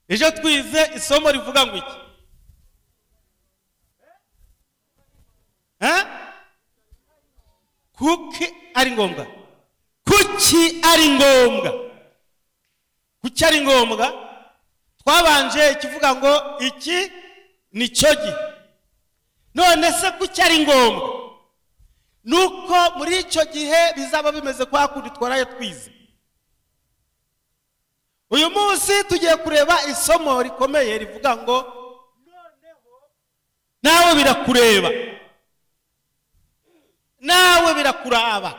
ejo twize isomo rivuga ngo iki Eh? kuki ari ngombwa kuki ari ngombwa kuki ari ngombwa twabanje ikivuga ngo iki ni cyo gihe none se kuki ari ngombwa ni uko muri icyo gihe bizaba bimeze kwa kundi twaraye twize uyu munsi tugiye kureba isomo rikomeye rivuga ngo nawe birakureba nawe birakuraba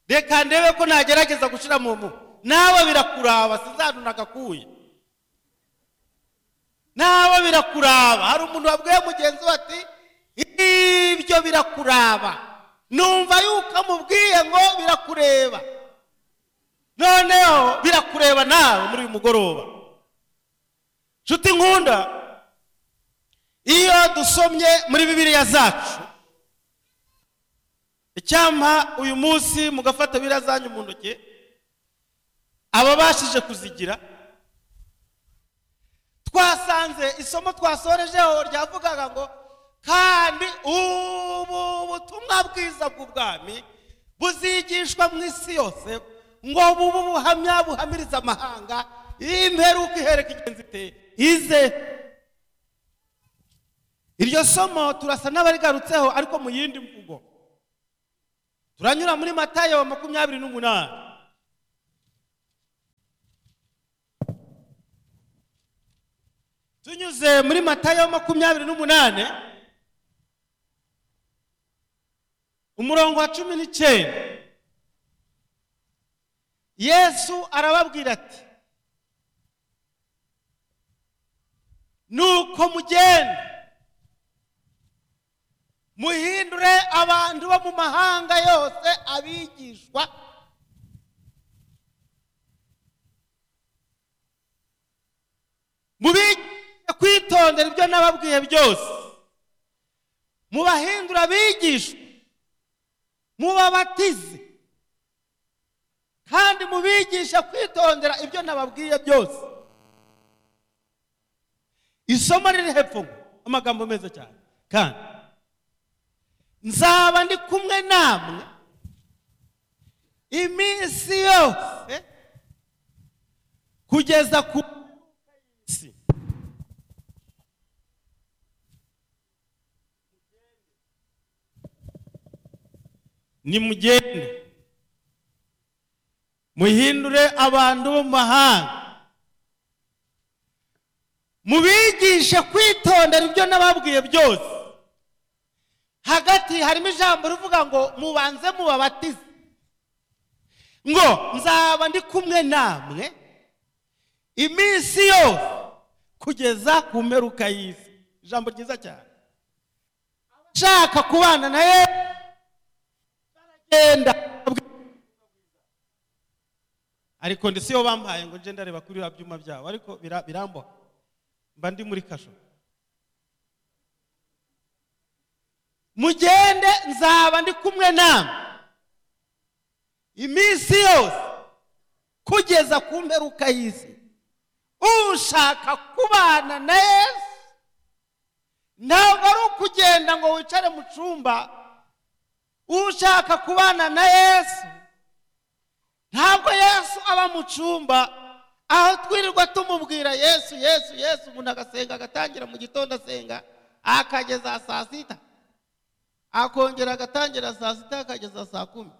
reka ndebe ko nagerageza gushyira mu mu nawe birakuraba sinzanura agakuye nawe birakuraba hari umuntu wabwiye mugenzi we ati ibyo birakuraba numva yuko amubwiye ngo birakureba noneho birakureba nawe muri uyu mugoroba nshuti nkunda iyo dusomye muri bibiliya zacu icyampa uyu munsi mugafata biriya zanyu mu ntoki ababashije kuzigira twasanze isomo twasorejeho ryavugaga ngo kandi ubu butumwa bwiza bw'ubwami buzigishwa mu isi yose ngo bubu buhamya buhamiriza amahanga imperuka ihereka ingenzi iteye ize iryo somo turasa n'abarigarutseho ariko mu yindi mvugo turanyura muri matayo makumyabiri n'umunani tunyuze muri matayo makumyabiri n'umunani umurongo wa cumi n'icyenda yesu arababwira ati nuko mugenda muhindure abantu bo mu mahanga yose abigishwa mubigishe kwitondera ibyo nababwiye byose mubahindure abigishwa mubabatize kandi mubigishe kwitondera ibyo nababwiye byose isomo riri hepfo ngo amagambo meza cyane kandi nzaba ndi kumwe namwe iminsi yose kugeza ku isi nimugende muhindure abantu bo mu mahanga mubigishe kwitondera ibyo nababwiye byose hagati harimo ijambo rivuga ngo mubanze mubabatize ngo nzaba ndi kumwe namwe iminsi yose kugeza ku mperuka y'isi ijambo ryiza cyane abashaka kubana na ye baragenda ariko ndi siyo bampaye ngo nje ndareba kuri biriya byuma byabo ariko biramboha mba ndi muri kasho mugende nzaba ndi kumwe namwe iminsi yose kugeza ku mperuka y'isi ushaka kubana na yesu ntabwo ari ukugenda ngo wicare mu cyumba ushaka kubana na yesu ntabwo yesu aba mu cyumba aho twirirwa tumubwira yesu yesu yesu umuntu agasenga agatangira mu gitondo asenga akageza saa sita akongera agatangira saa sita akageza saa kumi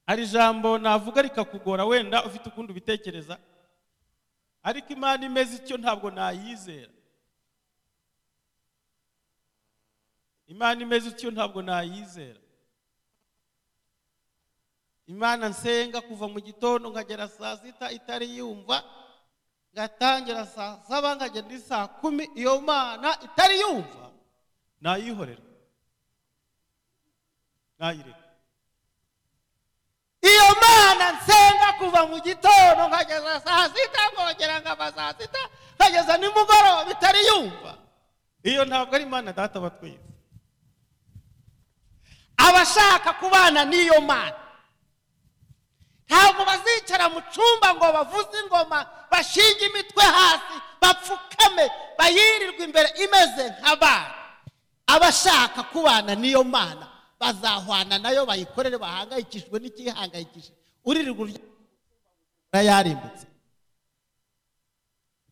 hari ijambo navuga rikakugora wenda ufite ukundi ubitekereza ariko imana imeze ityo ntabwo nayizera imana imeze ityo ntabwo nayizera imana nsenga kuva mu gitondo nkagera saa sita itari yumva ngatangira saa saba nkagera saa kumi iyo mana itari yumva ntayihorera ntayireka iyo mana nsenga kuva mu gitondo nkageza saa sita nkongera nkava saa sita nkageza nimugoroba bitari yumva iyo ntabwo ari imana data wa twese abashaka kubana n'iyo mana ntabwo bazicara mu cyumba ngo bavuze ingoma bashinge imitwe hasi bapfukame bayirirwe imbere imeze nk'abana abashaka kubana n'iyo mana bazahwana nayo bayikorere bahangayikishijwe n'ikihangayikishije uririrwa urya yarimbutse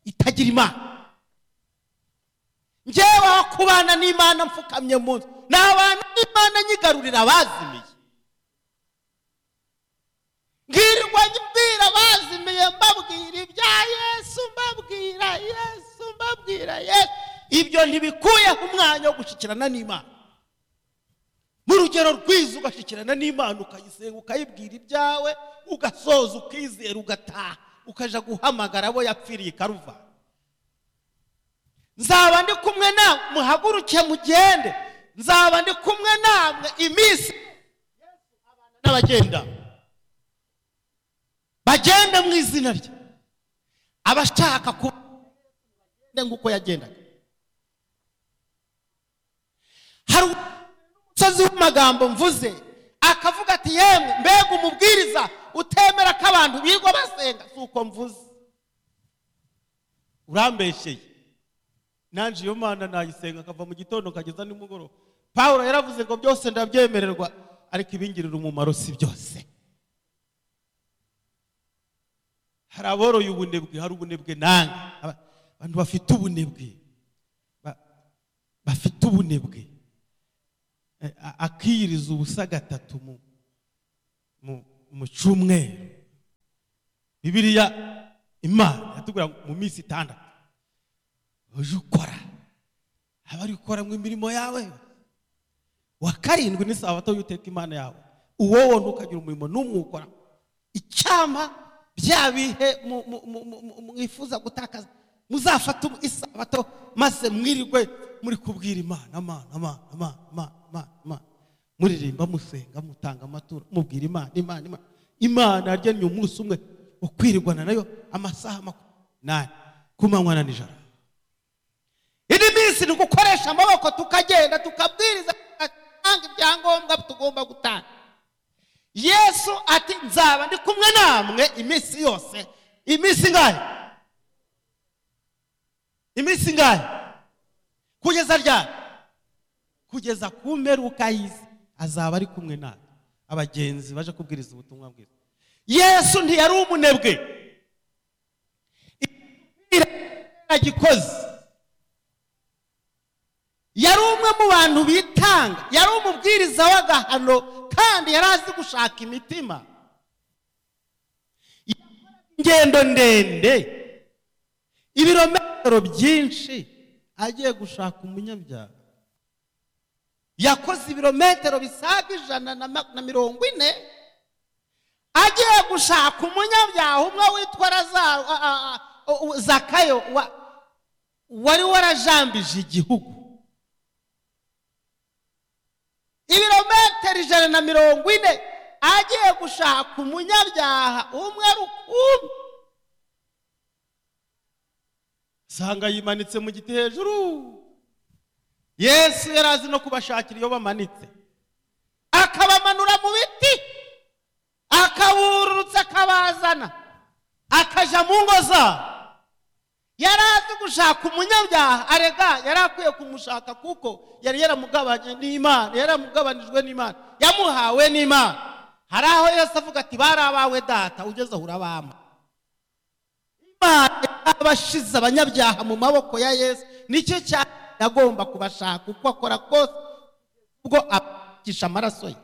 itagira imana njyewe aho kubana n'imana mfukamye munsi ni abantu n'imana nyigarurira abazimiye mbwirwa mbwira abazimiye mbabwira ibya yesu mbabwira yesu mbabwira yesu ibyo ntibikuyeho umwanya wo gushyikirana n'imana mu rugero rwiza ugashyikirana n'imana ukayisenga ukayibwira ibyawe ugasoza ukizera ugataha ukaja guhamagara abo yapfiriye ikaruvana nzaba ndi kumwe nawe muhaguruke mugende nzaba ndi kumwe namwe iminsi n'abagenda bagende mu izina rye abashaka kuba nk'uko yagendaga hari umusozi w'amagambo mvuze akavuga ati yemwe mbega umubwiriza utemera ko abantu bigwa basenga si uko mvuze urambesheye nanjye iyo mana nayisenga akava mu gitondo kageza nimugoroba paul yaravuze ngo byose ndabyemererwa ariko ibingirira umumaro si byose hari aboroye ubunebwe hari ubunebwe nange abantu bafite ubunebwe bafite ubunebwe akiyiriza ubusa gatatu mu cyumweru bibiriya imana yatubwira mu minsi itandatu uje ukora aba ari gukora mu imirimo yawe wa karindwi ni sabato y'uteka imana yawe uwo wo ntukagira umurimo n'umwe ukora icyama bya bihe mwifuza gutakaza muzafata isabato maze mwirirwe muri kubwira imana amana amana amana amana amana amana muririmba musenga mutanga amaturo mubwira imana imana imana imana yarya umunsi umwe ukwirirwana nayo amasaha makumyabiri n'ane ku manywa na nijoro indi minsi ni ugukoresha amaboko tukagenda tukabwiriza tugatanga ibyangombwa tugomba gutanga yesu ati nzaba ndi kumwe namwe iminsi yose iminsi ngahe iminsi ngahe kugeza ryari kugeza ku mperuka y'isi azaba ari kumwe nawe abagenzi baje kubwiriza ubutumwa bwiza yesu ntiyari umunebwe agikoze yari umwe mu bantu bitanga yari umubwiriza w'agahano kandi yari azi gushaka imitima ingendo ndende ibirometero byinshi agiye gushaka umunyabyaha yakoze ibirometero bisaga ijana na mirongo ine agiye gushaka umunyabyaha umwe witwa zakayo wari warajambije igihugu ibirometero ijana na mirongo ine agiye gushaka umunyabyaha umwe rukumbi usanga yimanitse mu giti hejuru yesu yari azi no kubashakira iyo bamanitse akabamanura mu biti akabururutsa akabazana akajya mu ngo zabo yari azi gushaka umunyabyaha arega yari akwiye kumushaka kuko yari yaramugabanye n'imana yaramugabanijwe n'imana yamuhawe n'imana hari aho yose avuga ati bari abawe data ugeze aho urabama imana yabashize abanyabyaha mu maboko ya yesu nicyo cyane yagomba kubashaka uko akora kose ubwo abakisha amaraso ye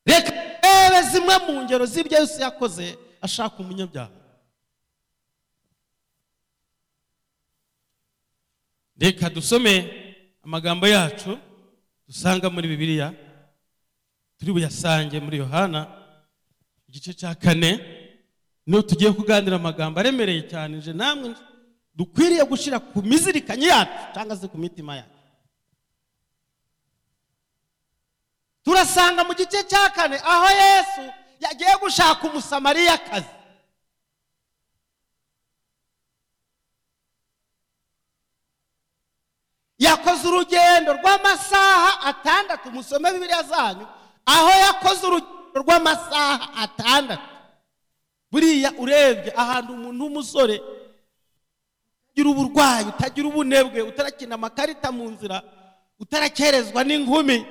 reka rebe zimwe mu ngero z'ibyo yose yakoze ashaka umunyabyaha reka dusome amagambo yacu dusanga muri bibiliya turi buyasange muri yohana igice cya kane niho tugiye kuganira amagambo aremereye cyane nje namwe dukwiriye gushyira ku mizirikanyi yacu cyangwa se ku mitima yacu turasanga mu gice cya kane aho yesu yagiye gushaka umusamariyakazi yakoze urugendo rw'amasaha atandatu musome bibiliya zanyu aho yakoze urugendo rw'amasaha atandatu buriya urebye ahantu umuntu w'umusore ugira uburwayi utagira ubunebwe utarakina amakarita mu nzira utarakerezwa n'inkumi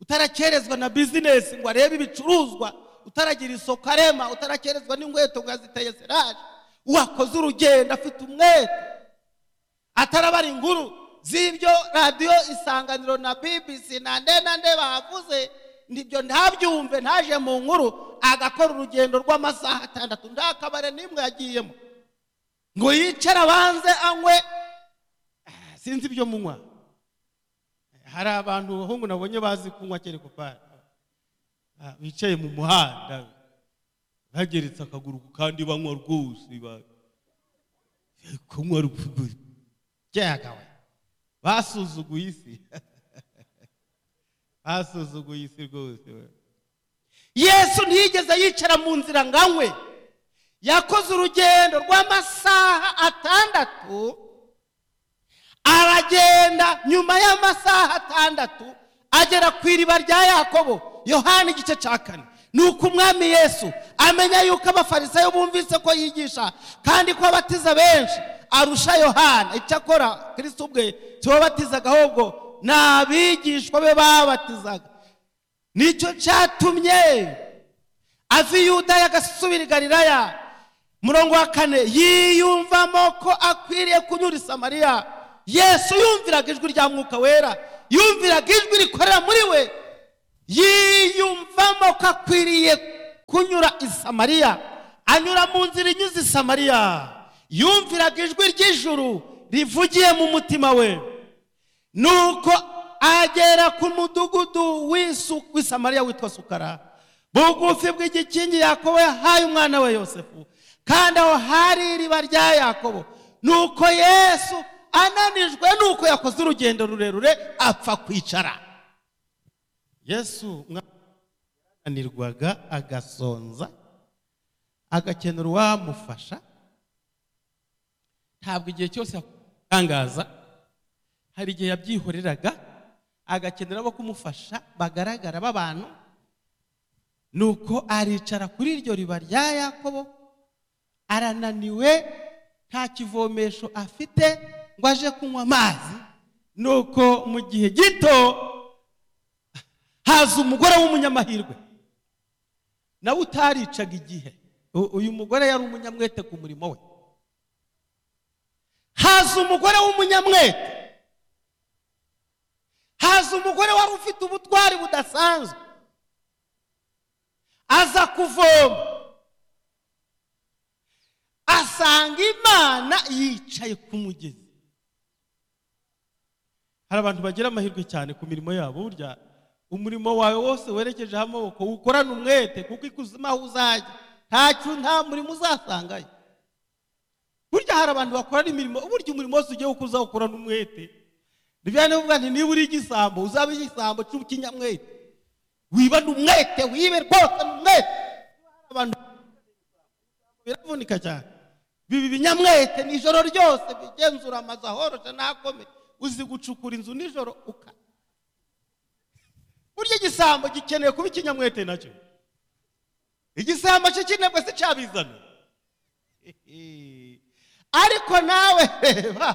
utarakerezwa na bizinesi ngo arebe ibicuruzwa utaragira isoko arema utarakerezwa n'inkweto ngo aziteye serage uwakoze urugendo afite umwete atarabara inkuru z'ibyo radiyo isanganiro na bibisi na nde na nde bavuze nibyo ntabyumve ntaje mu nkuru agakora urugendo rw'amasaha atandatu nta kabare n'imwe yagiyemo ngo yicare abanze anywe Ah, sinzi ibyo munywa hari abantu abahungu nabonye bazi kunywa kere kupari bicaye mu muhanda bageretse akaguru ku kandi banywa rwose ba- kunywa rupfu- byagawe basuzuguye isi basuzuguye isi rwose we. yesu ntiyigeze yicara mu nzira ngo anywe yakoze urugendo rw'amasaha atandatu aragenda nyuma y'amasaha atandatu agera ku iriba rya yakobo yohani igice cya kane ni uko umwami yesu amenya yuko abafarisayo bumvise ko yigisha kandi ko abatiza benshi arusha yohana icyakora kirisito ubwe tiwabatizaga ahubwo ni abigishwa be babatizaga nicyo cyatumye ava i yudaya agasubira i galilaya murongo wa kane yiyumvamo ko akwiriye kunyura i samariya yesu yumviraga ijwi rya mwuka wera yumviraga ijwi rikorera muri we yiyumvamo ko akwiriye kunyura i samariya anyura mu nzira inyuze i samariya yumviraga ijwi ry'ijuru rivugiye mu mutima we nuko agera ku mudugudu w'isu- w'i samariya witwa sukara bugufi bw'igikingi yakobo yahaye umwana we yosefu kandi aho hari iriba rya yakobo nuko yesu ananijwe nuko yakoze urugendo rurerure apfa kwicara yesu umwana ananirwaga agasonza agakenera uwamufasha ntabwo igihe cyose yatangaza hari igihe yabyihoreraga agakenera abo kumufasha bagaragara b'abantu nuko aricara kuri iryo riba rya yakobo arananiwe nta kivomesho afite ngo aje kunywa amazi nuko mu gihe gito haza umugore w'umunyamahirwe nawe utaricaga igihe U- uyu mugore yari umunyamwete ku murimo we haza umugore w'umunyamwete haza umugore wari ufite ubutwari budasanzwe aza kuvoma asanga imana yicaye ku mugezi hari abantu bagira amahirwe cyane ku mirimo yabo burya umurimo wawe wose werekejeho amaboko ukorane umwete kuko ikuzimu aho uzajya ntacyo nta murimo uzasangayo burya hari abantu bakorana imirimo burya umurimo wose ugiye kuko uzawukorana umwete ni bya nivuga nti niba uri igisambo uzaba igisambo cy'ukinyamwete wiba ni umwete wibe rwose ni umwete abantu biravunika cyane biba ibinyamwete nijoro ryose bigenzura amazu ahoroshe n'akomeye uzi gucukura inzu nijoro uka burya igisambo gikeneye kuba ikinyamwete nacyo igisambo cyo kinebwe si cyabizana ariko nawe reba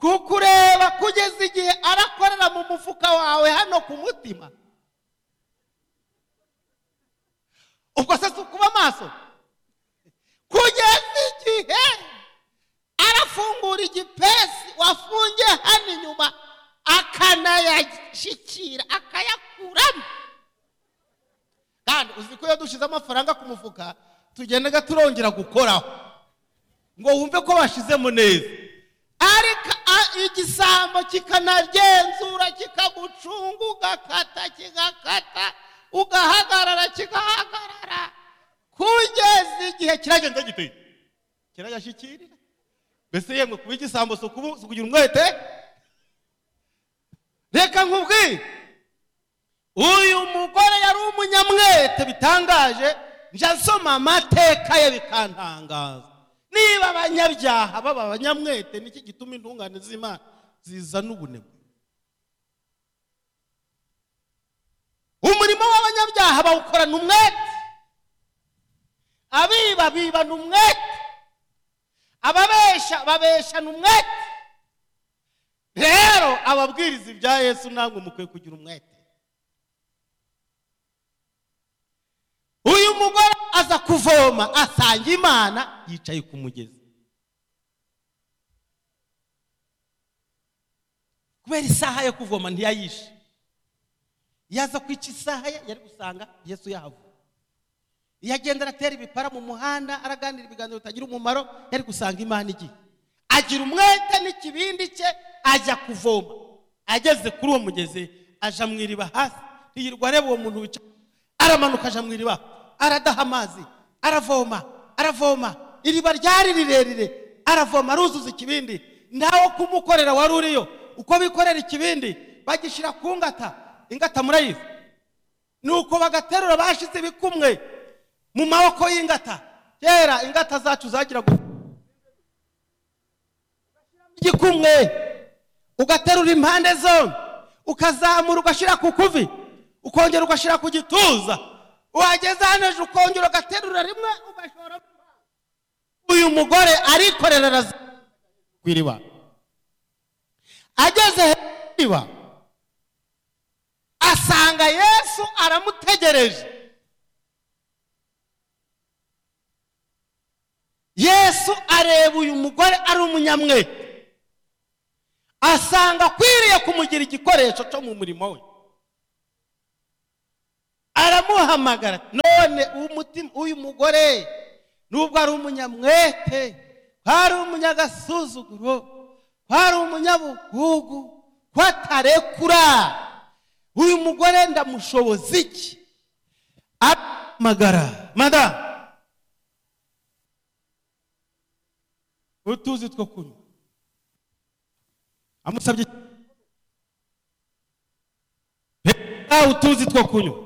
kukureba kugeza igihe arakorera mu mufuka wawe hano ku mutima ubwo se si ukuba amaso kugeza igihe arafungura igipesi wafungiye hano inyuma akanayashyikira akayakuramo kandi uzi ko iyo dushyize amafaranga ku mufuka tugendaga turongera gukoraho ngo wumve ko washizemo neza ariko a- igisambo kikanagenzura kikagucunga ugakata kigakata ugahagarara kigahagarara kugeza igihe kiragenda gite kirayashyikirira mbese yemwe kuba igisambo si ukubu- si ukugira umwete reka nkubwire uyu mugore yari umunyamwete bitangaje njya nsoma amateka ye bikantangaza niba abanyabyaha baba abanyamwete niki gituma intungane z'imana zizana ubunebwe umurimo w'abanyabyaha bawukorana umwete abiba bibana umwete ababesha babeshana umwete rero ababwiriza ibya yesu ntabwo mukwiye kugira umwete uyu mugore aza kuvoma asanga imana yicaye ku mugezi kubera isaha yo kuvoma ntiyayishe yaza kwica isaha ye yari gusanga yesu yahavuye iyo agenda aratera ibipara mu muhanda araganira ibiganiro bitagira umumaro yari gusanga imana igiye agira umwete n'ikibindi cye ajya kuvoma ageze kuri uwo mugezi aja mu iriba hasi yirirwa areba uwo muntu wicaye aramanuka aja mu iriba aradaha amazi aravoma aravoma iriba ryari rirerire aravoma aruzuza ikibindi nawe kumukorera wari uriyo uko bikorera ikibindi bagishyira ku ngata ingata murayizi ni uko bagaterura bashize ibikumwe mu maboko y'ingata kera ingata zacu zagiraga igikumwe ugaterura impande zombi ukazamura ugashyira ku kuvi ukongera ugashyira ku gituza wageza hano hejuru ukongera ugaterura rimwe ugashora uyu mugore arikorera araza ku iriba ageze hejuru y'iriba asanga yesu aramutegereje yesu areba uyu mugore ari umunyamwete asanga akwiriye kumugira igikoresho cyo mu murimo we aramuhamagara none uyu mugore nubwo ari umunyamwete kwari umunyagasuzuguro kwari umunyabugugu kwatarekura uyu mugore ndamushoboza iki arahamagara madamu utuzi two kunywa amusabye reka utuzi two kunywa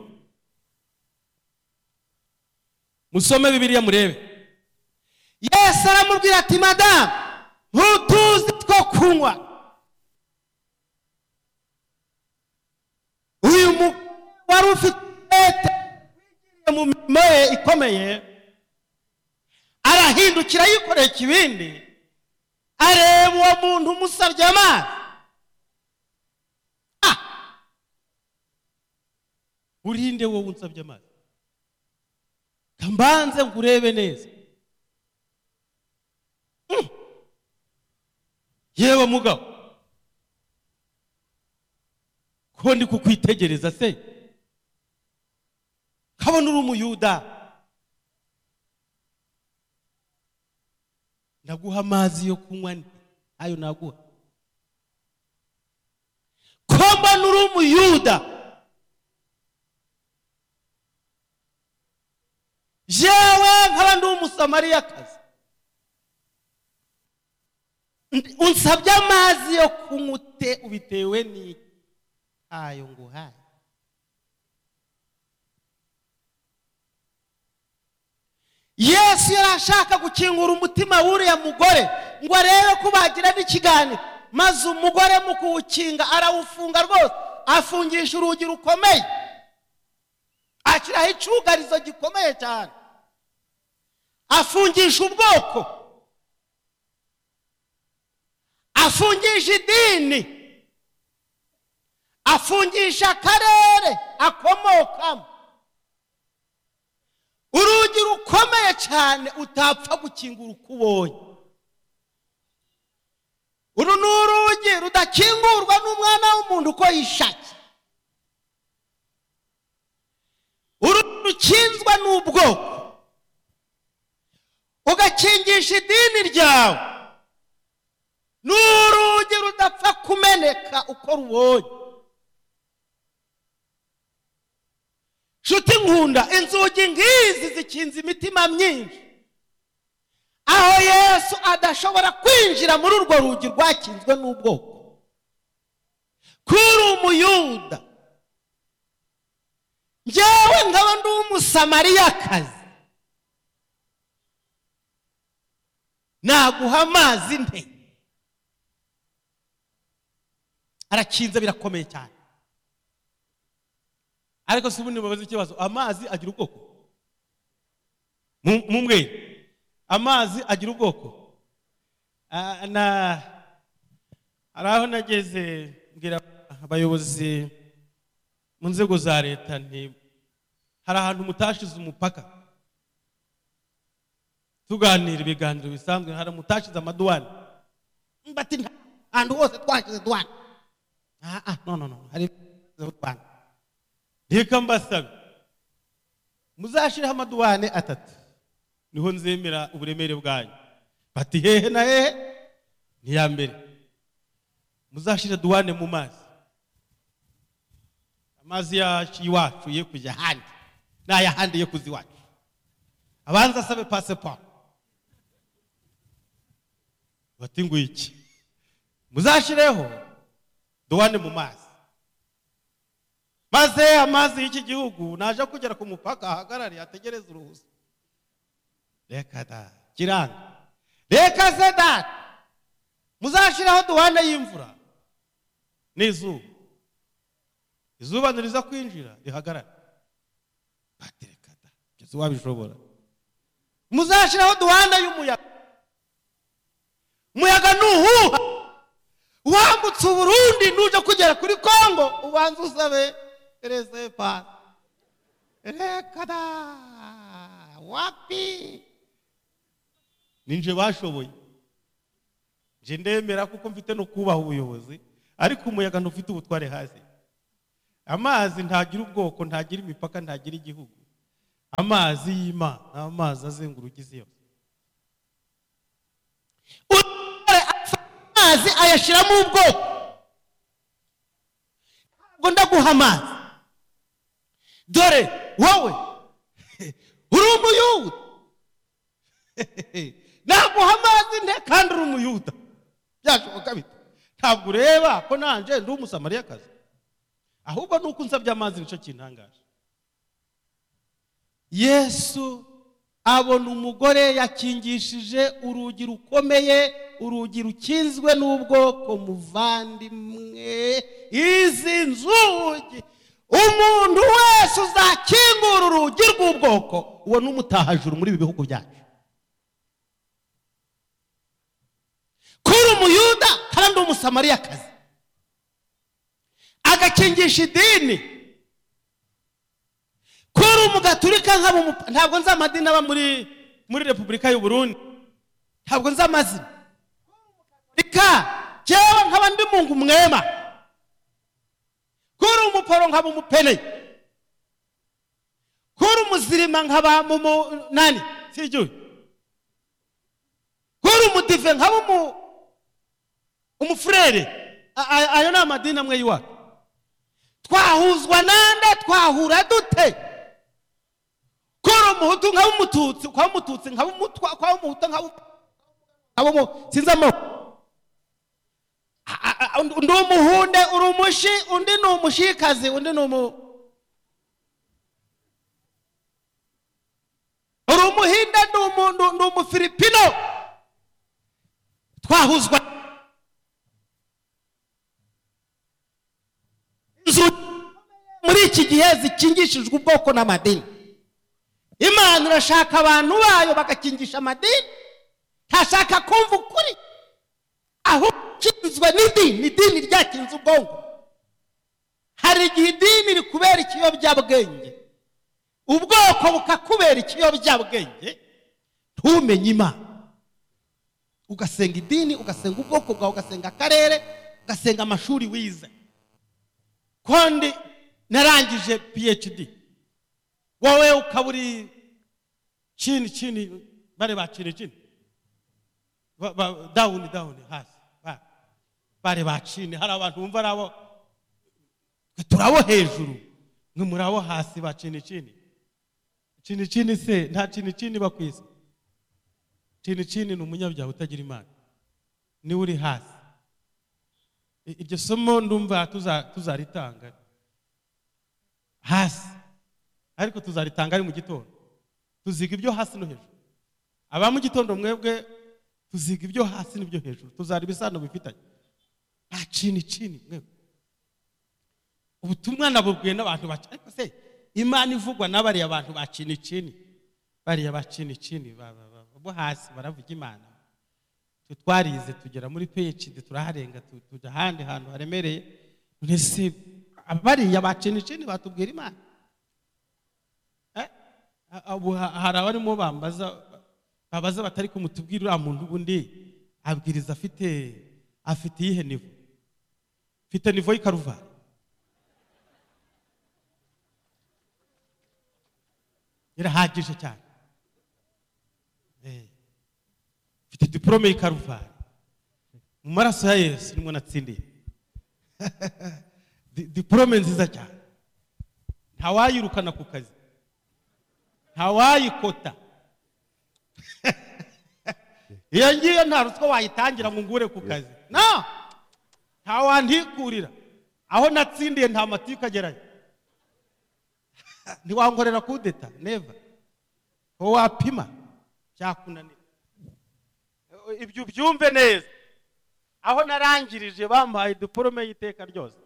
musome bibiriya murebe yesu aramubwira ati madamu ntutuzi two kunywa uyu mugore wari ufite mu mirimo ye ikomeye arahindukira yikoreye ikibindi areba uwo muntu umusabye amazi urinde wowe unsabye amazi mbanze ngurebe neza yewe mugabo ko ndi kukwitegereza se nkabona uri umuyuda naguha amazi yo kunywa ayo naguha ko mbona uri umuyuda yewe nkaba ndi umusamariyakazi unsabye amazi yo kunywa ute ubitewe n'itayo nguhaye yesu yari ashaka gukingura umutima w'uriya mugore ngo arebe ko bagira n'ikiganiro maze umugore mu kuwukinga arawufunga rwose afungisha urugi rukomeye ashyiraho icyugarizo gikomeye cyane afungisha ubwoko afungisha idini afungisha akarere akomokamo urugi rukomeye cyane utapfa gukingura uko ubonye uru ni urugi rudakingurwa n'umwana w'umuntu uko yishakiye urukinzwa n'ubwoko ugakingisha idini ryawe ni urugi rudapfa kumeneka uko rubonye nshuti nkunda inzugi nk'izi zikinze imitima myinshi aho yesu adashobora kwinjira muri urwo rugi rwakinzwe n'ubwoko kuri umuyuda njyewe nkaba ndi umusamariyakazi naguha amazi nte arakinze birakomeye cyane ariko si ubundi babaza ikibazo amazi agira ubwoko Mu- mumbwire amazi agira ubwoko Ah, na hari aho nageze mbwira abayobozi mu nzego za leta nti hari ahantu mutashize umupaka tuganira ibiganiro bisanzwe hari mutashize amaduwani mbati nta ahantu hose twashyize duhana Ah, ah, no no no hari z'u Rwanda reka mbasaba muzashiraho amaduwane atatu niho nzemera uburemere bwanyu bati hehe na hehe ni iya mbere muzashira duwane mu mazi amazi yacu iwacu ye kujya ahandi n'aya ahandi yo kuza iwacu abanza asabe pasiporo bati ngwiki muzashireho duwane mu mazi maze amazi y'iki gihugu naje kugera ku mupaka ahagarare ategereze uruhusa reka da kiranga reka se data muzashiraho duwane y'imvura n'izuba izuba ntiriza kwinjira rihagarare bati reka da kugeza wabishobora muzashiraho duwane y'umuyaga umuyaga nuhuha wambutse uburundi nujya kugera kuri kongo ubanza usabe resepa rekada wapi ninje bashoboye nje ndemera kuko mfite no kubaha ubuyobozi ariko umuyaga ntufite ubutware hasi amazi ntagira ubwoko ntagira imipaka ntagira igihugu amazi y'imana ni amazi azenguruka isi yose utware amazi ayashyiramo ubwoko ntabwo ndaguha amazi dore wowe uri umuyuda naguha amazi nte kandi uri umuyuda byashoboka bite ntabwo ureba ko nanje ndi umusamariyakazi ahubwo ni uko unsabye amazi nicyo kintangaje yesu abona umugore yakingishije urugi rukomeye urugi rukinzwe n'ubwoko muvandimwe izi nzugi umuntu wese uzakingura urugi rw'ubwoko uwo ni umutahajuru muri ibi bihugu byacu kuri umuyuda kandi umusamariyakazi agakingisha idini kuri umugaturika nkaba umupa- ntabwo nzi amadini aba muri muri repubulika y'u burundi ntabwo nzi amazina reka jyewe nkaba ndi mungu mwema kuri umuporo nkaba umupene kuri umuzirima nkaba mu mu- nani sijuye kuri umudive nkaba umu umufurere A- a- ayo ni amadini amwe y'iwacu twahuzwa nande twahura dute kuri umuhutu nkaba umututsi kwa umututsi nkaba umutwa kwa umuhutu nkaba um- nkaba umu sinzi amoko A- a- a- undi undi umuhunde uri umushi undi ni umushikazi undi ni umu uri umuhinde ni umu- ni- ni umufilipino twahuzwa inzu muri iki gihe zikingishijwe ubwoko n'amadini imana irashaka abantu bayo bagakingisha amadini ntashaka kumva ukuri ahubwo ukinzwe n'idini idini ryakinze ubwonko hari igihe idini rikubera ikiyobyabwenge ubwoko bukakubera ikiyobyabwenge ntumenye imana ugasenga idini ugasenga ubwoko bwawe ugasenga akarere ugasenga amashuri wize kandi narangije phd wowe ukaba uri chini chini bare ba chini chini Ba- ba- down down hasi Ba- bare ba chini hari abantu bumva ari abo twe turi abo hejuru mwe muri abo hasi ba chini chini chini chini se nta chini chini bakwise chini chini ni umunyabyaha utagira imana niwe uri hasi I- iryo somo ndumva tuza- tuzaritanga hasi ariko tuzaritanga ari mu gitondo tuziga ibyo hasi no hejuru aba mu gitondo mwebwe tuziga ibyo hasi n'ibyo hejuru tuzareba isano bifitanye nta cini cini mwebwe ubutumwa nabubwiwe n'abantu baca ariko se imana ivugwa n'abariya abantu ba cini cini bariya bacini cini ba- ba- ba- bo hasi baravuga imana twe twarize tugera muri phd turaharenga tu- tujya ahandi hantu haremereye mbese aba bariya bacini cini batubwira imana Eh, a- abo ha- hari abarimo bambaza babaza batari kumutubwira uriya muntu ubundi abwiriza afite afite iyihe nivo mfite nivo y'ikaruvari irahagije cyane Eh. mfite diporome y'ikaruvari mu maraso ya yesu nimwo natsindiye Di- diporome nziza cyane ntawayirukana ku kazi ntawayikota iyo ngiyo nta ruswa wayitangira ngo ngure ku kazi no ntawantikurira aho natsindiye nta matiku agerayo ntiwankorera kudeta neva uwo wapima byakunanira ibyo ubyumve neza aho narangirije bampaye diporome y'iteka ryose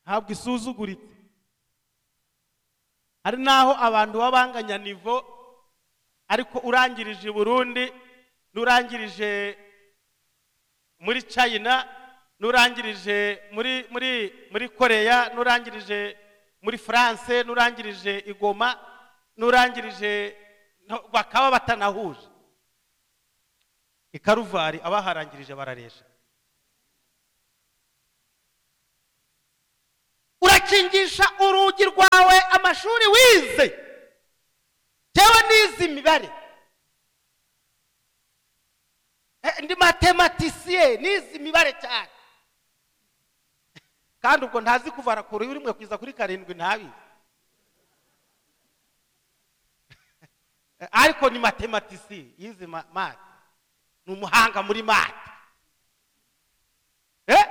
ntabwo isuzuguritse hari n'aho abantu baba banganya nivo ariko urangirije i burundi n'urangirije muri china n'urangirije muri muri muri koreya n'urangirije muri france n'urangirije i goma n'urangirije no- bakaba batanahuje i karuvari abaharangirije bararesha urakingisha urugi rwawe amashuri wize tewe n'izi mibare Eh, ndi matematisiye n'izi mibare cyane kandi ubwo ntazi kuvara ku ruhu rimwe kugeza kuri karindwi ntabizi Eh, ariko ni matematisiye yize ma- mate ni umuhanga muri mate Eh?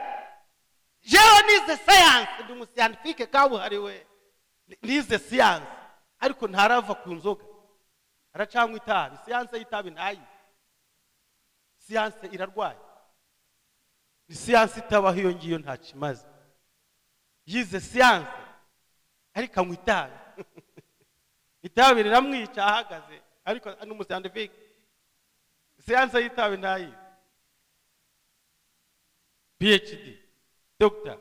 jewe nize sayanse ndi umusiyantifike kabuhariwe Ni- nize siyanse ariko ntarava ku nzoga aracanywa itabi siyanse y'itabi ntayi siyanse irarwaye ni siyanse itabaho iyo ngiyo ntacyo imaze yize siyanse ariko anywa itabi itabi riramwica ahagaze ariko ni umusiyantifike siyanse y'itabi ntayizi phd dogita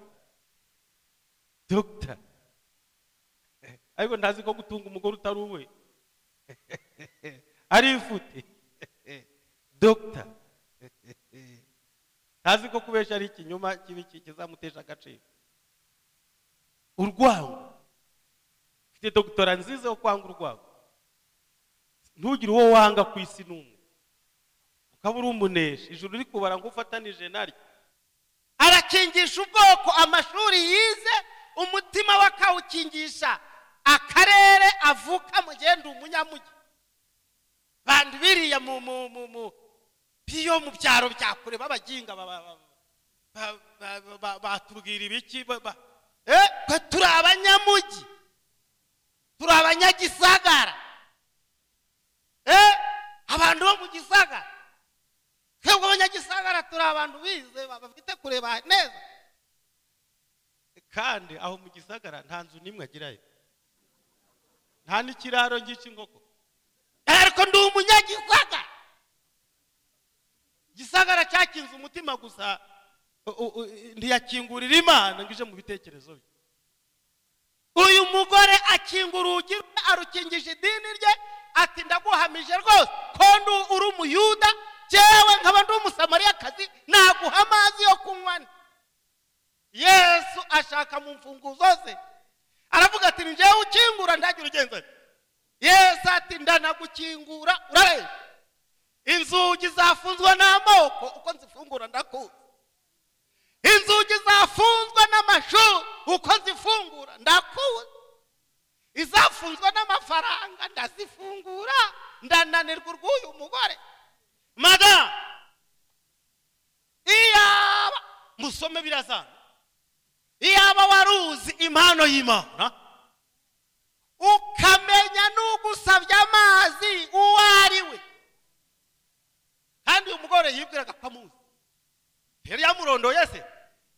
dogita ariko ntazi ko gutunga umugore utari uwe arifute dogita ntazi ko kubesha ari ikinyoma kibi ki- kizamutesha agaciro urwango ufite dogitora nziza yo kwanga urwango ntugire uwo wanga ku isi n'umwe ukaba uri umuneshi ijuru rikubara ngo ufatanije naryo arakingisha ubwoko amashuri yize umutima we akawukingisha akarere avuka mugenda umunyamugi bantu biriya mu mu mu mu biyo mu byaro bya kure b'abaginga ba- ba- ba- ba- ba- ba- ba- batubwira ibiki ba- ba- eh twe turi abanyamugi turi abanyagisagara eh abantu bo mu gisagara twebwe abanyagisagara turi abantu bize ba- bafite kureba neza kandi aho mu gisagara nta nzu n'imwe agirayo nta n'ikiraro ngiki inkoko ariko ndi umunyagisagara gisagara cyakinze umutima gusa u- u- u- ntiyakingurira imana ngo ije mu bitekerezo bye uyu mugore akinga urugi rwe arukingisha idini rye ati ndaguhamije rwose ko ndu- uri umuyuda jyewe nkaba ndi umusamariyakazi naguha amazi yo kunywa nte." yesu ashaka mu mfunguzo ze aravuga ati ni njyewe ukingura ndagira ugenza nte." yesu ati ndanagukingura urareba inzugi zafunzwe n'amoko uko nzifungura ndakuzi inzugi zafunzwe n'amashuri uko zifungura ndakuze izafunzwe n'amafaranga ndazifungura ndananirwa urw'uyu mugore madamu iyaba musome birazana iyaba wari uzi impano y'imana ukamenya n'ugusabye amazi uwo ari we kandi uyu mugore yibwiraga ko amuzi yari yamurondoye se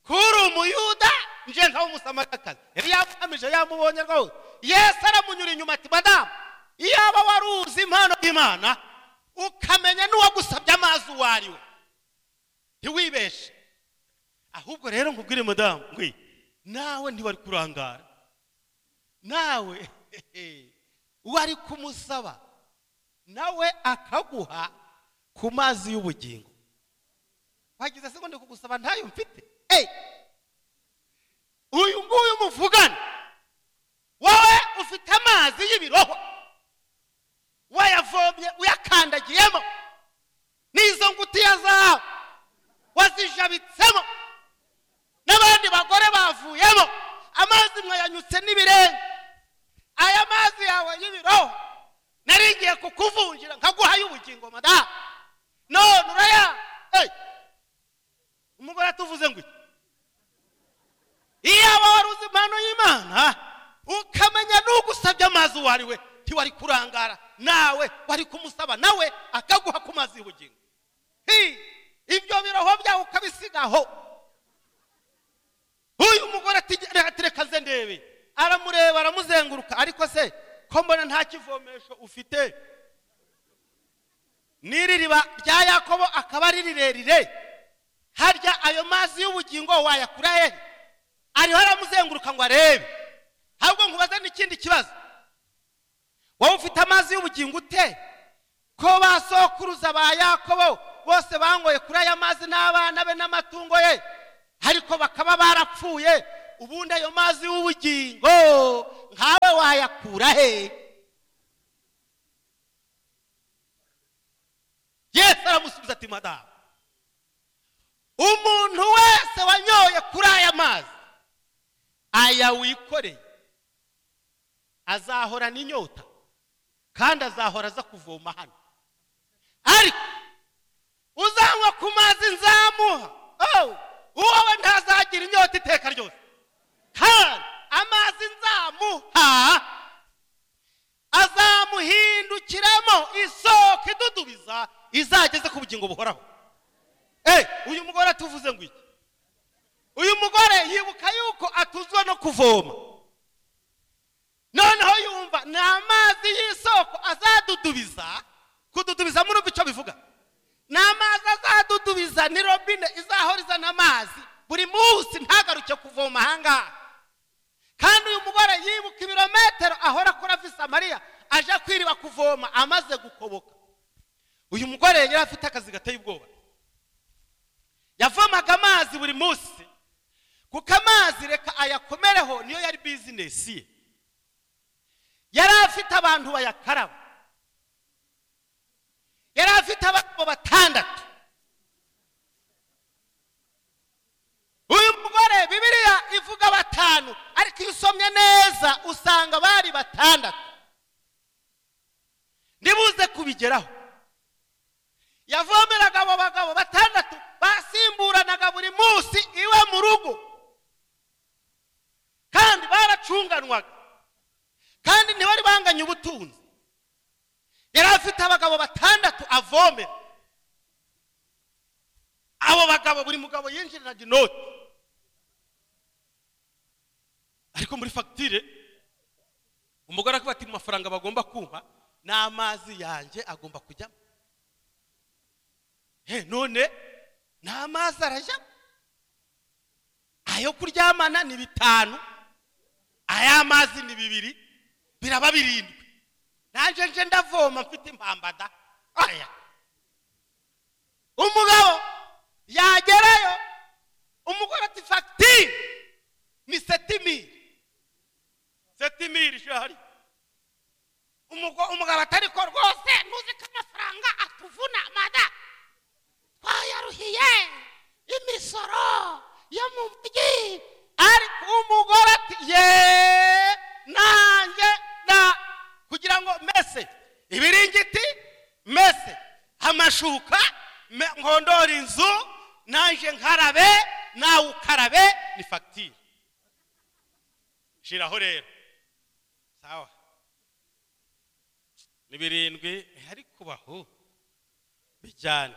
kuri umuyuda nje nkaho umusamariyakazi yari yamuhamije yamubonye rwose yesu aramunyura inyuma ati madamu iyaba wari uzi impano y'imana ukamenya n'uwagusabye amazi uwo ari we ntiwibeshe ahubwo rero nkubwire madamu we nawe ntiwari kurangara nawe wari kumusaba nawe akaguha ku mazi y'ubugingo wagize segonde kugusaba ntayo mfite eyi uyu nguyu muvugana wowe ufite amazi y'ibirohwa wayavomye uyakandagiyemo n'izo ngutiya zawe wazijabitsemo n'abandi bagore bavuyemo amazi mwayanyutse n'ibirenge aya mazi yawe y'ibiroho nari ngiye kukuvunjira nkaguha y'ubugingo madamu none uraya eyi umugore atuvuze ngo iki iyaba wari uzi impano y'imana ukamenya n'ugusabye amazi uwo ari we ntiwari kurangara nawe wari kumusaba nawe akaguha ku mazi y'ubugingo Hi! ibyo biroho byawe ukabisigaho uyu mugore ati "Reka- reka nze ndebe aramureba aramuzenguruka ariko se ko mbona nta kivomesho ufite n'iri riba rya yakobo akaba ari rirerire harya ayo mazi y'ubugingo wayakura hehe ariho aramuzenguruka ngo arebe ahubwo nkubaze n'ikindi kibazo wowe ufite amazi y'ubugingo ute ko ba sokuruza ba yakobo bose bangoye kuri aya mazi n'abana be n'amatungo ye ariko bakaba barapfuye ubundi ayo mazi y'ubugingo nkawe wayakura he yesu aramusubiza ati madamu umuntu wese wanyoye kuri aya mazi aya wikoreye azahorana inyota kandi azahora aza kuvoma hano ariko uzanywa ku mazi nzamuha oh, uwowe ntazagira inyota iteka ryose kandi amazi nzamuha azamuhindukiramo isoko idudubiza izageze ku bugingo buhoraho Eh, uyu mugore atuvuze ngo iki uyu mugore yibuka yuko atuzwa no kuvoma noneho yumva ni amazi y'isoko azadudubiza kududubiza muri icyo bivuga ni amazi azadudubiza ni robine izahora izana amazi buri munsi ntagaruke kuvoma ahangaha kandi uyu mugore yibuka ibirometero ahora akora visa mariya aje kwiriba kuvoma amaze gukoboka uyu mugore yari afite akazi gateye ubwoba yavomaga amazi buri munsi kuko amazi reka ayakomereho niyo yari bizinesi ye yari afite abantu bayakaraba yari afite abagabo batandatu uyu mugore bibiliya ivuga batanu ariko iyo usomye neza usanga bari batandatu ntibuze kubigeraho yavomeraga abo bagabo batandatu basimburanaga buri munsi iwe mu rugo kandi baracunganwaga kandi ntibari banganye ubutunzi yari afite abagabo batandatu avomera abo bagabo buri mugabo yinjiranaga inoti ariko muri fagitire umugore aravuga ati mu mafaranga bagomba kumpa ni amazi yanjye agomba kujyamo he none ni amazi arajya ayo kuryamana ni bitanu aya mazi ni bibiri biraba birindwi nanjye nje ndavoma mfite impambada aya umugabo yagerayo umugore ati fagitire ni setimiri setimiri ihari umugabo atari ko rwose ntuzi ko amafaranga atuvuna madamu twayaruhiye imisoro yo mu mujyi ariko umugore ati ye nanjye na kugira ngo mese ibiringiti mese amashuka me- nkondore inzu nanjye nkarabe nawe ukarabe ni fagitire shiraho rero sawa ni birindwi ntihari kubaho bijyana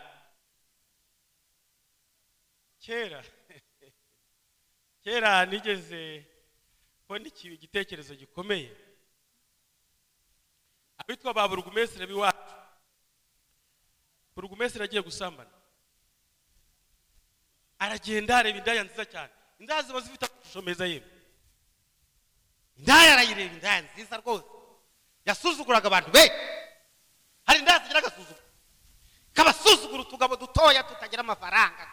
kera kera nigeze kubona iki- igitekerezo gikomeye abitwa ba burugumesitiri b'iwacu burugumesitiri agiye gusambana aragenda areba indaya nziza cyane indaya ziba zifite amashusho meza yewe indaya arayireba indaya nziza rwose yasuzuguraga abantu be hari indaya zigira agasuzuguro kabasuzugura utugabo dutoya tutagira amafaranga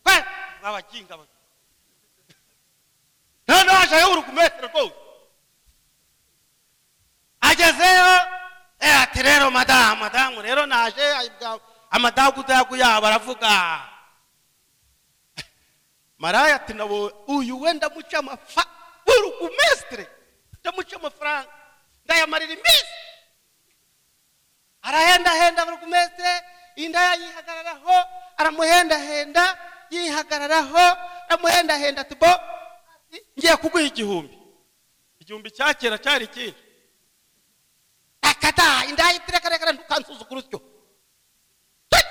kwe abakinga noneho hajayo urugumetero rwose agezeyo eh, ati rero madamu madamu rero naje ayibwa- amadagudagu yabo aravuga maraya ati nabo uyu we ndamuca amafa burugumesitire ndamuca amafaranga ndayamarira iminsi arahendahenda burugumesitire indaya yihagararaho aramuhendahenda yihagararaho aramuhendahenda ati bo ati, ngiye kuguha igihumbi igihumbi cya kera cyari ikihe akada indaya itire karekare ntukansuzugura utyo Tut!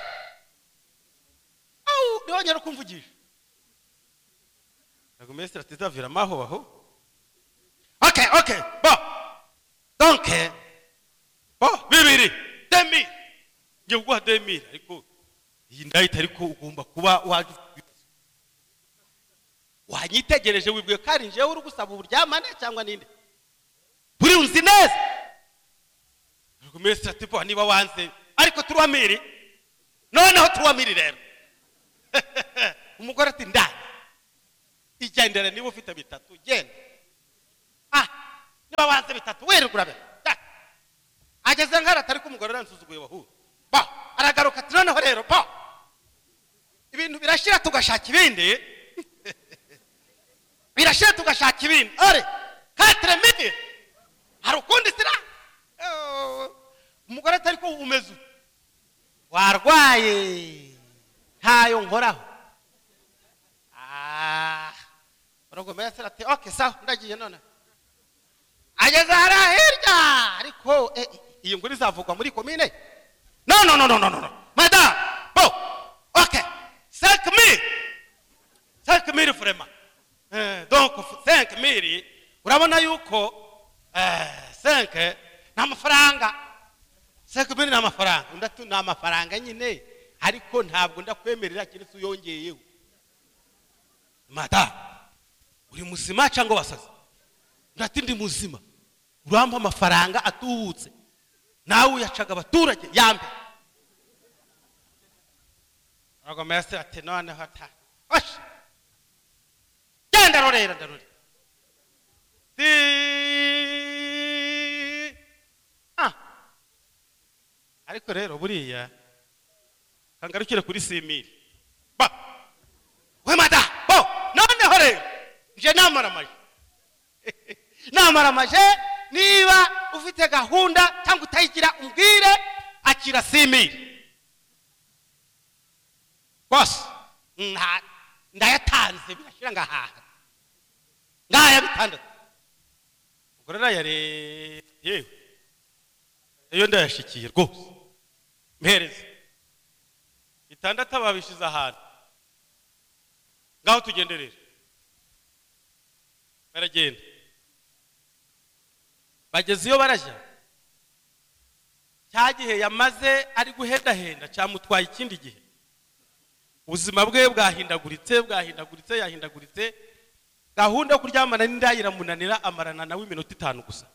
Au, ntiwongere kumvugisha burugumesitiri atizavira amaho aho okay okay bo donke oh bibiri demi ngiye kuguha demiri ariko iyi ndaya itari ko ugomba kuba wajya wanyitegereje wibwiye ko ari njyewe uri gusaba uburyamane cyangwa ninde buri unzi neza burugumesitiri ati bo niba wanze ariko turuwamiri noneho turuwamiri rero umugore ati ndani igendere niba ufite bitatu genda ah niba wanze bitatu wirigura be ageze nk'ara atari ko umugore aransuzuguye wahuye ba aragaruka ati noneho rero ba ibintu birashira tugashaka ibindi birashira tugashaka ibindi ore katire midi hari ukundi sira Oh, umugore atari ko umeze utu warwaye ntayo nkoraho Ah, uragomera se ati oke sawa ndagiye none ageze hariya hirya ariko eh, eh, iyo nguri izavugwa muri komine no no no no no no no madame bo oke cinq mille cinq mille vraiment Eh, donc cinq mille urabona yuko eh, cinq ni amafaranga cinq mille ni amafaranga undi ati ni amafaranga nyine ariko ntabwo ndakwemerera keretse uyongeyeho madamu uri muzima cyangwa wasaze ndati ndi muzima urampa amafaranga atubutse nawe uyacaga abaturage yambe rwamese ati noneho ata oshi genda ndarorera ndarorera Ti- ah ariko rero buriya kangarukire kuri simiri ba we madamu bo noneho rero nje namaramaje namaramaje niba ufite gahunda cyangwa utayigira umbwire akira simiri bose nta- ndayatanze birashyira ngahaha ngaya bitandatu ubwo rero yare yewe iyo ndayashikiye rwose mpereze itandatu babishize ahantu ngaho tugenderere baragenda bageze iyo barajya cya gihe yamaze ari guhendahenda cyamutwaye ikindi gihe ubuzima bwe bwahindaguritse bwahindaguritse yahindaguritse gahunda yo kuryamana n'indaya iramunanira amarana nawe iminota itanu gusa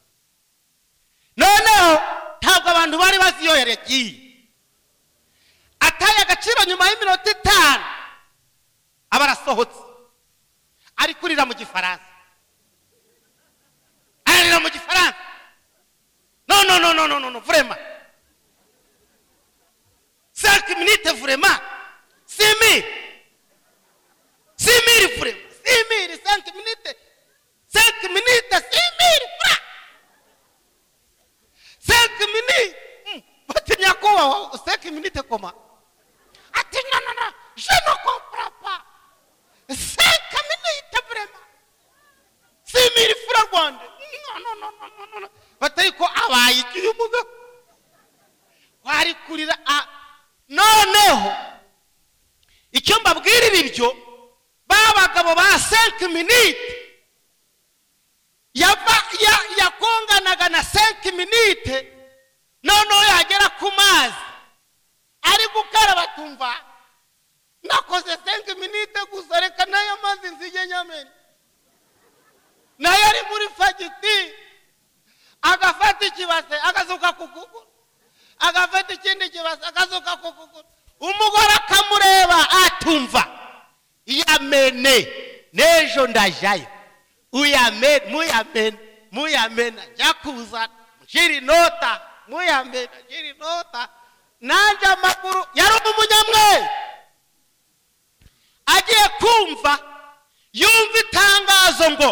noneho ntabwo abantu bari bazi iyo yari yagiye ataye agaciro nyuma y'iminota itanu aba arasohotse ari kurira mu gifaransa ararira mu gifaransa no no no no no no no vurema cinq minutes vurema simiri simiri vurema simiri cinq minutes cinq minutes simiri vurema cinq minutes Mm. bati nyakubahwa cinq minutes koma ati no no no je ne comprends pas cinq minutes vraiment six mille francs rwanda no no no no no no no batari ko abaye igihe umuga wari kurira a noneho icyo mbabwirira ibyo ba bagabo ba cinq minutes yava ya yakonganaga na 5 minute noneho yagera ku mazi ari gukaraba tumva nakoze senke minite gusa reka n'aya mazi nzige nyamena nayo ari muri fagitire agafata ikibase agazuka ku kuguru agafata ikindi kibase agazuka ku kuguru umugore akamureba atumva yamene n'ejo ndajyayo uyamene muyamene muyamene ajya kuzana nshyira inota muyamene nshyira inota nanjye amaguru yari umunyamwere agiye kumva yumva itangazo ngo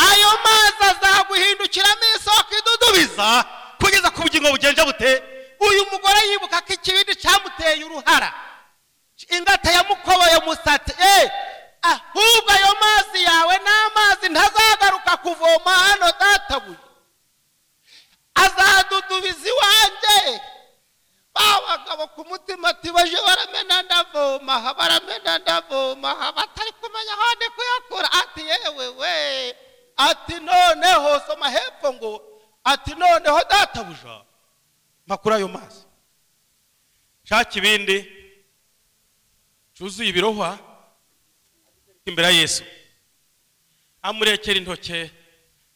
ayo mazi azaguhindukiramo isoko idudubiza kugeza ku bugingo bugenje bute uyu mugore yibuka ko ikibindi cyamuteye uruhara ingata yamukoboye umusatsi eee ahubwo ayo mazi yawe ni amazi ntazagaruka kuvoma hano databuye azadudubiza iwanjye ba bagabo ku mutima ati baje baramena ndavoma aha baramena ndavoma aha batari kumenya aho ndi kuyakura ati yewe we ati noneho soma hepfo ngo ati noneho databuja mpakura ayo mazi shaka ibindi cyuzuye ibirohwa imbere ya yesu amurekera intoke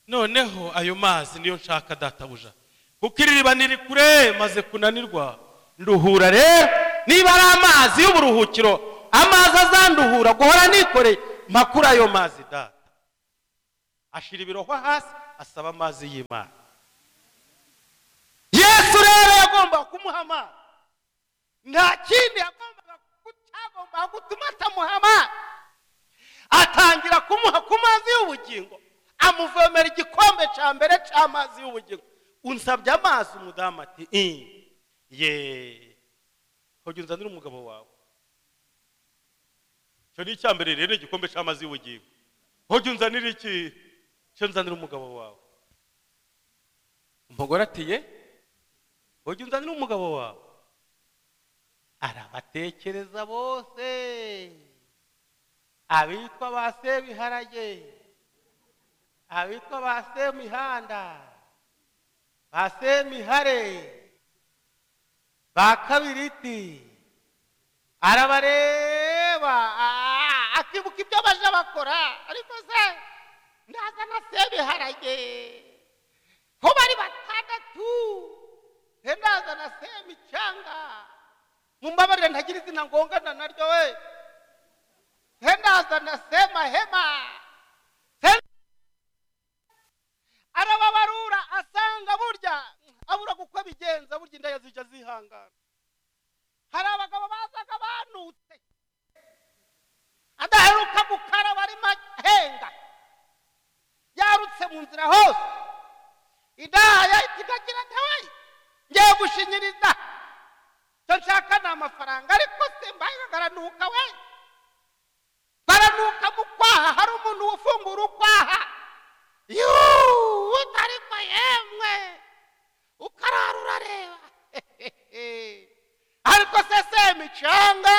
noneho ayo mazi niyo nshaka databuja kuko iriba niri kure maze kunanirwa nduhura rero niba ari amazi y'uburuhukiro amazi azanduhura guhora nikoreye makuru ayo mazi data ashira ibirohwa hasi asaba amazi y'imana yesu rero yagombaga kumuha amazi nta kindi yagombaga cyagombaga gutuma atamuha amazi atangira kumuha ku mazi y'ubugingo amuvomera igikombe cya mbere cy'amazi y'ubugingo unsabye amazi umudamu ati "Ii, ye hoge unzanire umugabo wawe icyo ni icya mbere rero igikombe cy'amazi y'ubugingo hoge unzanire iki icyo nzanire umugabo wawe umugore ati ye hoge unzanire umugabo wawe arabatekereza bose abitwa ba sebiharage abitwa ba semihanda ba semihare ba kabiriti arabareba ah, akibuka ibyo baje bakora ariko se ndaza na sebiharage ko bari batandatu he ndaza na semicyanga mumbabarire ntagira izina ngongana naryo we he ndaza na semahema Se- arababarura asanga burya abura uko abigenza burya indaya zijya zihangana hari abagabo bazaga banutse adaheruka gukaraba arimo ahenga yarutse mu nzira hose idahaya itagira ntawe ngiye gushinyiriza icyo nshaka ni amafaranga ariko simbaye baranuka we baranuka mu kwaha hari umuntu ufungura ukwaha yuuu utariko yemwe ukarara urareba ariko se semicanga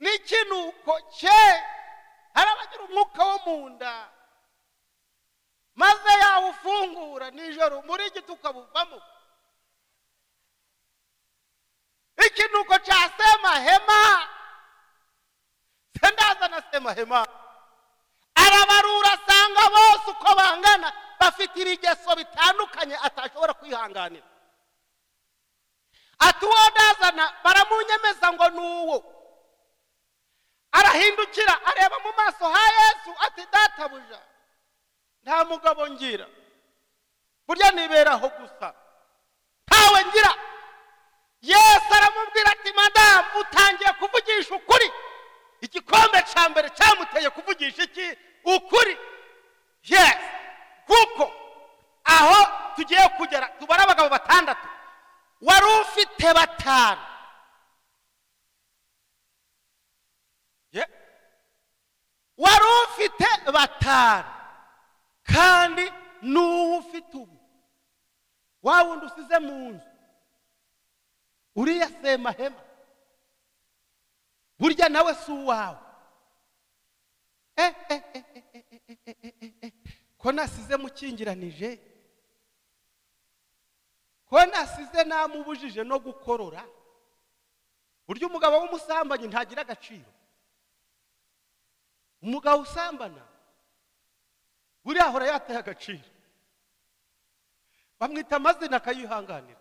n'ikinuko cye hari abagira umwuka wo mu nda maze yawufungura nijoro muri giti ukabuvamo ikinuko cya semahema se ndaza na semahema arabarura asanga bose uko bangana bafite ibigeso bitandukanye atashobora kwihanganira ati uwo ndazana baramunyemeza ngo ni uwo arahindukira areba mu maso ha yesu ati databuja nta mugabo ngira burya niberaho gusa ntawe ngira yesu aramubwira ati madamu utangiye kuvugisha ukuri igikombe cya mbere cyamuteye kuvugisha iki ukuri yes kuko aho tugiye kugera tubara abagabo batandatu wari ufite batanu Ye. wari ufite batanu kandi n'uwo ufite ubu wa wundi usize mu nzu uriya semahema burya nawe si uwawe ko nasize mukingiranije ko nasize namubujije no gukorora burya umugabo w'umusambanyi ntagira agaciro umugabo usambana buriya ahora yataye agaciro bamwita amazina akayihanganira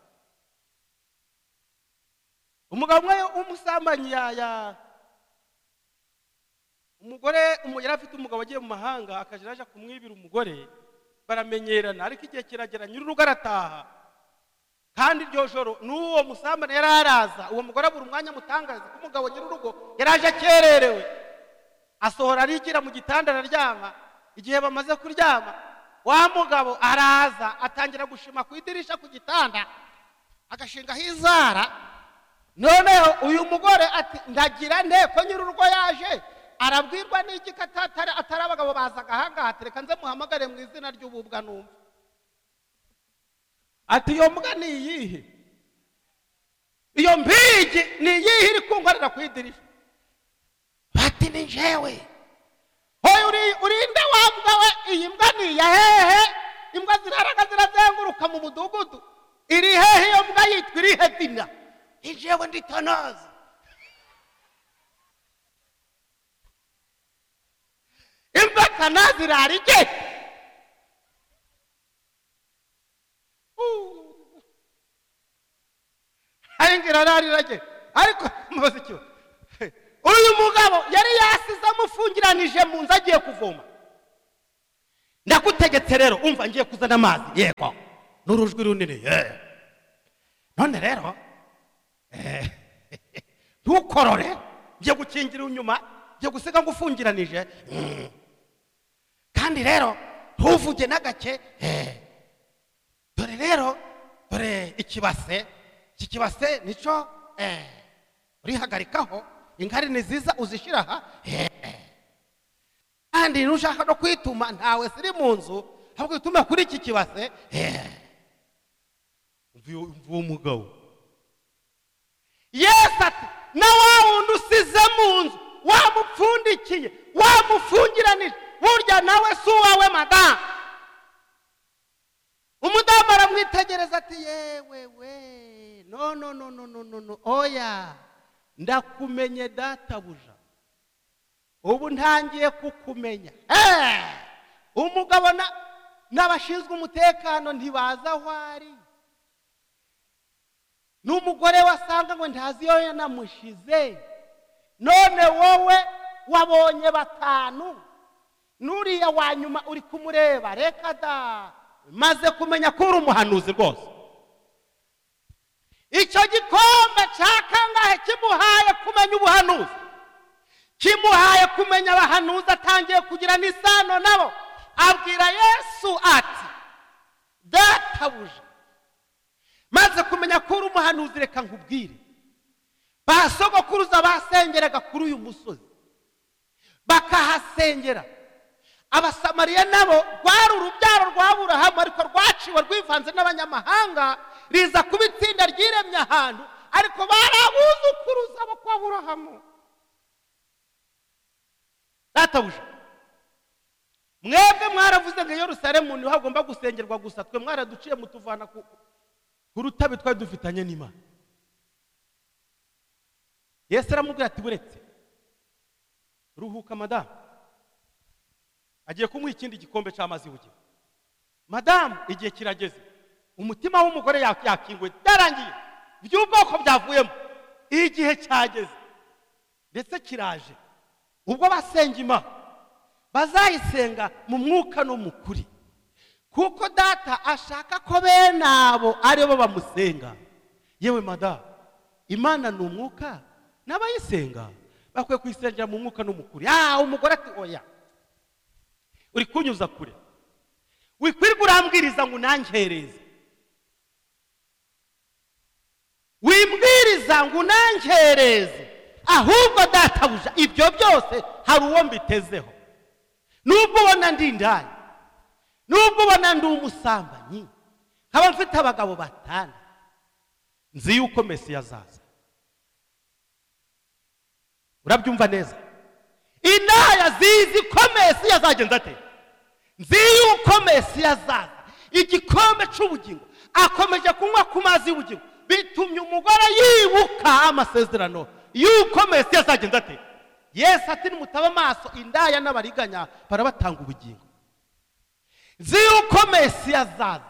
umugabo umwe w'umusambanyi ya ya umugore umu- yari afite umugabo agiye mu mahanga akajya aje kumwibira umugore baramenyerana ariko igihe kiragera nyir'urugo arataha kandi iryo joro n'uwo musambane yari araza uwo mugore abura umwanya amutangaza ko umugabo nyir'urugo yari aje akererewe asohora arigira mu gitanda araryama igihe bamaze kuryama wa mugabo araza atangira gushima ku idirisha ku gitanda agashingaho inzara noneho uyu mugore ati ndagira nte ko nyir'urugo yaje arabwirwa n'iki ko atatari atari abagabo bazaga ahangaha ati reka nze muhamagare mu izina ry'ububwa numva ati iyo mbwa ni iyihe iyo mpigi ni iyihe iri kunkorera ku idirisha bati ni jewe hoya uri- urinde wa mbwa we iyi mbwa ni iya hehe imbwa ziraraga zirazenguruka mu mudugudu iri hehe iyo mbwa yitwa irihe dina ni jewe ndi tonozi imbwa tonozi irara igete Uh. ayingira ararira rye ariko mubaze ikibazo uyu mugabo yari yasize amufungiranije mu nzu agiye kuvoma ndagutegetse rero umva ngiye kuzana amazi yego n'urujwi runini "Yeah." none rero eh, ntukorore ngiye gukingira inyuma ngiye gusiga ngufungiranije Mm. kandi rero ntuvuge n'agake eh, dore rero dore ikibase iki kibase nicyo eh, urihagarikaho inkari ni ziza uzishyira aha eh, eh. kandi nushaka no kwituma ntawe ziri mu nzu ahubwo witume kuri iki kibase eh. Umva uyu- umva uwo mugabo yesu ati na wa wundi usize mu nzu wamupfundikiye wamufungiranije burya nawe si uwawe madamu umudamu aramwitegereza ati yewe we no no no no no no no oya ndakumenye databuja ubu ntangiye kukumenya Eh! umugabo na- n'abashinzwe umutekano ntibaza aho ari n'umugore wasanga ngo ntazi iyo yanamushyize none wowe wabonye batanu n'uriya wa nyuma uri kumureba reka da maze kumenya ko uri umuhanuzi rwose icyo gikombe cya kangahe kimuhaye kumenya ubuhanuzi kimuhaye kumenya abahanuzi atangiye kugira n'isano nabo abwira yesu ati databuja maze kumenya ko uri umuhanuzi reka nkubwire ba sogokuruza basengeraga kuri uyu musozi bakahasengera abasamariya nabo rwari urubyaro rwa burahamu ariko rwaciwe rwivanze n'abanyamahanga riza kuba itsinda ryiremye ahantu ariko bari abuzukuruza bo kwa burahamu databuja mwebwe mwaravuze ngo yerusalemu niho hagomba gusengerwa gusa twe mwaraduciye mutuvana ku ku rutabe twari dufitanye n'imana yesu aramubwira ati buretse ruhuka madamu agiye kumuha ikindi gikombe cy'amazi bugira madamu igihe kirageze umutima w'umugore yak- yakinguye byarangiye by'ubwoko byavuyemo igihe cyageze ndetse kiraje ubwo basenga imana bazayisenga mu mwuka no mu kuri kuko data ashaka ko bene abo ari bo bamusenga yewe madamu imana ni umwuka n'abayisenga bakwiye kuyisengera mu mwuka no mu kuri ah umugore ati oya uri kunyuza kure wikwirwa urambwiriza ngo unangereze wimbwiriza ngo unangereze ahubwo databuja ibyo byose hari uwo mbitezeho nubwo ubona ndi indaya nubwo ubona ndi umusambanyi nkaba mfite abagabo batanu nzi yuko mesi azaza urabyumva neza indaya zizi ko mesi yazagenza ate nzi yuko mesi azaza igikombe cy'ubugingo akomeje kunywa ku amazi y'ubugingo bitumye umugore yibuka amasezerano yuko mesiya azagenda ate yesu ati nimutaba amaso indaya n'abariganya barabatanga ubugingo nzi yuko mesiya azaza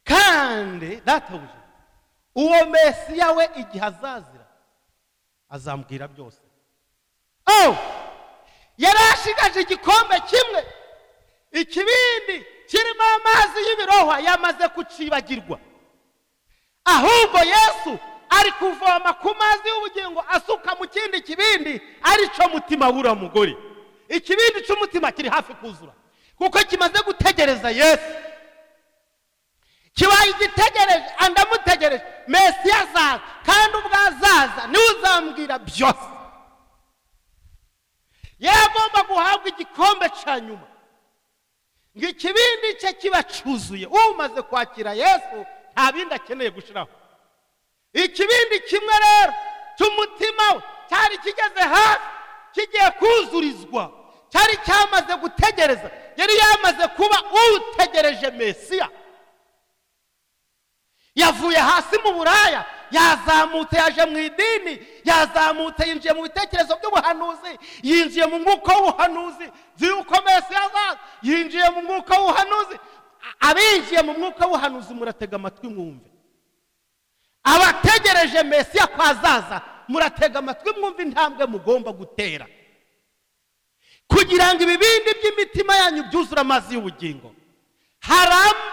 kandi databuja uwo mesiya we igihe azazira azambwira byose oh yari ashigaje igikombe kimwe ikibindi kirimo amazi y'ibirohwa yamaze kucibagirwa ahubwo yesu ari kuvoma ku mazi y'ubugingo asuka mu kindi kibindi aricyo mutima wura mugore ikibindi cy'umutima kiri hafi kuzura kuko kimaze gutegereza yesu kibaye igitegereje andamutegereje mesiya azaza kandi ubwo azaza niwe uzambwira byose yagomba guhabwa igikombe cya nyuma ngo ikibindi cye kiba cyuzuye umaze kwakira yesu nta bindi akeneye gushyiraho ikibindi kimwe rero cy'umutima we cyari kigeze hafi kigiye kuzurizwa cyari cyamaze gutegereza yari yamaze kuba utegereje mesiya yavuye hasi mu buraya yazamutse yaje mu idini yazamutse yinjiye mu bitekerezo by'ubuhanuzi yinjiye mu mwuka w'ubuhanuzi nzi yuko mesi yazaza yinjiye mu mwuka w'ubuhanuzi abinjiye mu mwuka w'ubuhanuzi muratega amatwi mwumve abategereje mesiya ko azaza muratega amatwi mwumve intambwe mugomba gutera kugira ngo ibibindi by'imitima yanyu byuzure amazi y'ubugingo hari